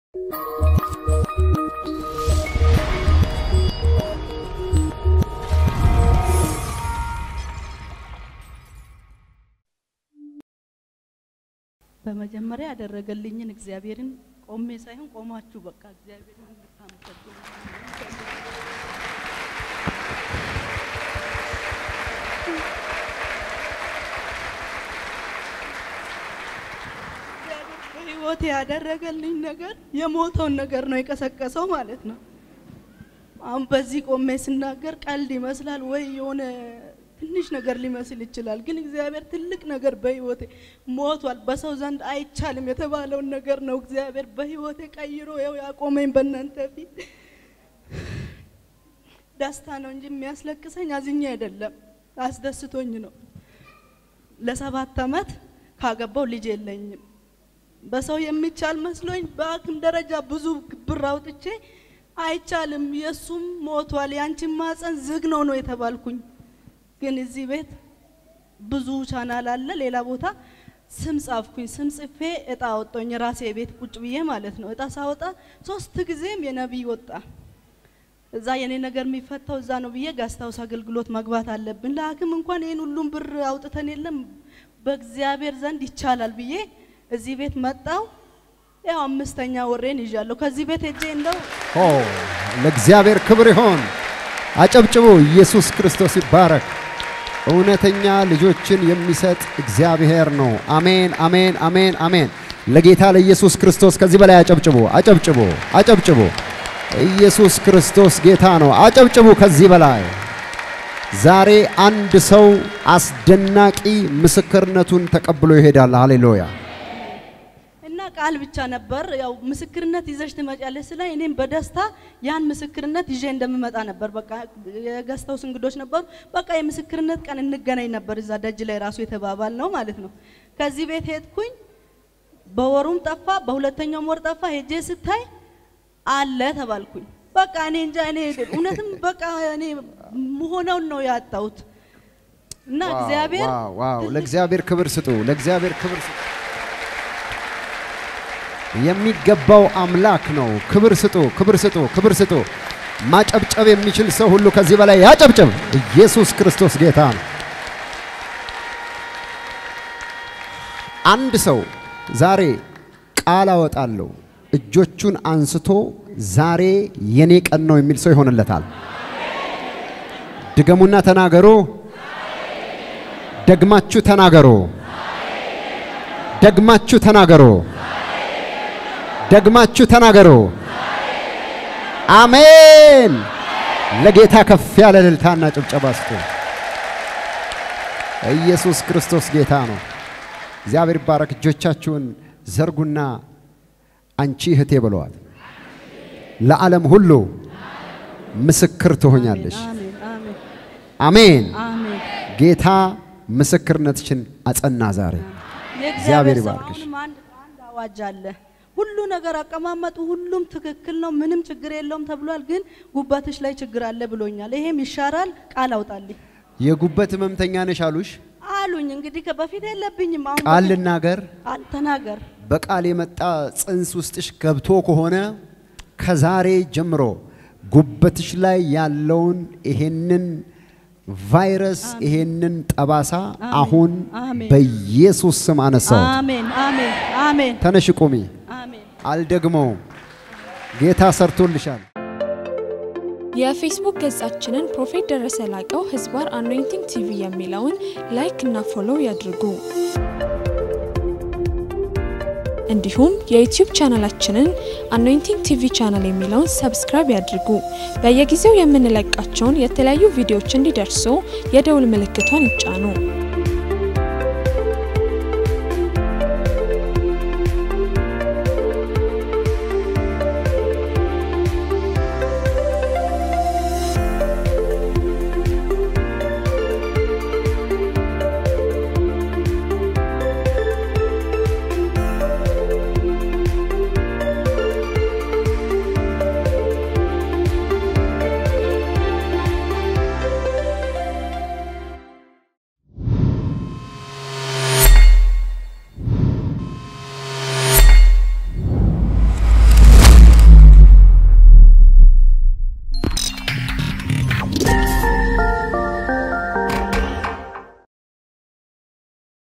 በመጀመሪያ ያደረገልኝን እግዚአብሔርን ቆሜ ሳይሆን ቆማችሁ በቃ እግዚአብሔርን እንድታመሰግኑ በህይወት ያደረገልኝ ነገር የሞተውን ነገር ነው የቀሰቀሰው ማለት ነው። አሁን በዚህ ቆሜ ስናገር ቀልድ ይመስላል ወይ የሆነ ትንሽ ነገር ሊመስል ይችላል። ግን እግዚአብሔር ትልቅ ነገር በህይወቴ ሞቷል። በሰው ዘንድ አይቻልም የተባለውን ነገር ነው እግዚአብሔር በህይወቴ ቀይሮ ያው ያቆመኝ በእናንተ ፊት። ደስታ ነው እንጂ የሚያስለቅሰኝ አዝኜ አይደለም፣ አስደስቶኝ ነው። ለሰባት አመት ካገባው ልጅ የለኝም። በሰው የሚቻል መስሎኝ በአክም ደረጃ ብዙ ብር አውጥቼ አይቻልም፣ የእሱም ሞቷል፣ ያንቺን ማፀን ዝግ ነው ነው የተባልኩኝ። ግን እዚህ ቤት ብዙ ቻናል አለ። ሌላ ቦታ ስም ጻፍኩኝ። ስም ጽፌ እጣ ወጣኝ። ራሴ ቤት ቁጭ ብዬ ማለት ነው። እጣ ሳወጣ ሶስት ጊዜም የነቢይ ወጣ። እዛ የኔ ነገር የሚፈታው እዛ ነው ብዬ ጋስታውስ አገልግሎት መግባት አለብን። ለሐኪም እንኳን ይህን ሁሉም ብር አውጥተን የለም በእግዚአብሔር ዘንድ ይቻላል ብዬ እዚህ ቤት መጣው። ያው አምስተኛ ወሬን ይዣለሁ። ከዚህ ቤት ሄጄ እንደው ኦ ለእግዚአብሔር ክብር ይሆን። አጨብጭቡ። ኢየሱስ ክርስቶስ ይባረክ። እውነተኛ ልጆችን የሚሰጥ እግዚአብሔር ነው። አሜን፣ አሜን፣ አሜን፣ አሜን። ለጌታ ለኢየሱስ ክርስቶስ ከዚህ በላይ አጨብጭቡ፣ አጨብጭቡ፣ አጨብጭቡ። ኢየሱስ ክርስቶስ ጌታ ነው። አጨብጭቡ ከዚህ በላይ ዛሬ አንድ ሰው አስደናቂ ምስክርነቱን ተቀብሎ ይሄዳል። ሃሌሉያ። እና ቃል ብቻ ነበር ያው ምስክርነት ይዘሽ ትመጫለሽ ስለ እኔም በደስታ ያን ምስክርነት ይዤ እንደምመጣ ነበር። በቃ የገዝተውስ እንግዶች ነበሩ። በቃ የምስክርነት ቀን እንገናኝ ነበር እዛ ደጅ ላይ ራሱ የተባባል ነው ማለት ነው። ከዚህ ቤት ሄድኩኝ። በወሩም ጠፋ፣ በሁለተኛውም ወር ጠፋ። ሄጄ ስታይ አለ ተባልኩኝ። በቃ እኔ እንጃ እኔ እውነትም በቃ እኔ መሆነውን ነው ያጣሁት እና እግዚአብሔር ዋው ዋው! ለእግዚአብሔር ክብር ስጡ፣ ለእግዚአብሔር ክብር ስጡ። የሚገባው አምላክ ነው። ክብር ስጡ፣ ክብር ስጡ፣ ክብር ስጡ። ማጨብጨብ የሚችል ሰው ሁሉ ከዚህ በላይ ያጨብጭብ። ኢየሱስ ክርስቶስ ጌታ ነው። አንድ ሰው ዛሬ ቃል አወጣለሁ እጆቹን አንስቶ ዛሬ የኔ ቀን ነው የሚል ሰው ይሆንለታል። ድገሙና ተናገሩ። ደግማችሁ ተናገሩ። ደግማችሁ ተናገሩ። ደግማችሁ ተናገሩ። አሜን። ለጌታ ከፍ ያለ እልልታና ጭብጨባ ስጡ። ኢየሱስ ክርስቶስ ጌታ ነው። እግዚአብሔር ይባረክ። እጆቻችሁን ዘርጉና አንቺ እህቴ ብለዋል። ለዓለም ሁሉ ምስክር ትሆኛለሽ። አሜን አሜን አሜን። አሜን። ጌታ ምስክርነትሽን አጸና ዛሬ። እግዚአብሔር የእግዚአብሔር ሰው ይባርክሽ። አሁንም አንድ አንድ አዋጅ አለ። ሁሉ ነገር አቀማመጡ ሁሉም ትክክል ነው፣ ምንም ችግር የለውም ተብሏል። ግን ጉባትሽ ላይ ችግር አለ ብሎኛል። ይሄም ይሻራል፣ ቃል አውጣልኝ የጉበት ህመምተኛ ነሽ አሉሽ። አሉኝ። እንግዲህ ከበፊት የለብኝም። አሁን ቃል በፊት- ልናገር፣ አ- ተናገር። በቃል የመጣ ጽንስ ውስጥሽ ገብቶ ከሆነ ከዛሬ ጀምሮ ጉበትሽ ላይ ያለውን ይሄንን ቫይረስ ይሄንን ጠባሳ አሁን አሜን። በኢየሱስ ስም አነሳው። አሜን አሜን አሜን ተነሽ ቁሚ። አሜን። አልደግመውም። ጌታ ሰርቶልሻል። የፌስቡክ ገጻችንን ፕሮፌት ደረሰ ላቀው ህዝባር አኖይንቲንግ ቲቪ የሚለውን ላይክ እና ፎሎው ያድርጉ። እንዲሁም የዩቲዩብ ቻናላችንን አኖይንቲንግ ቲቪ ቻናል የሚለውን ሰብስክራይብ ያድርጉ። በየጊዜው የምንለቃቸውን የተለያዩ ቪዲዮዎች እንዲደርሱ የደውል ምልክቷን ይጫኑ።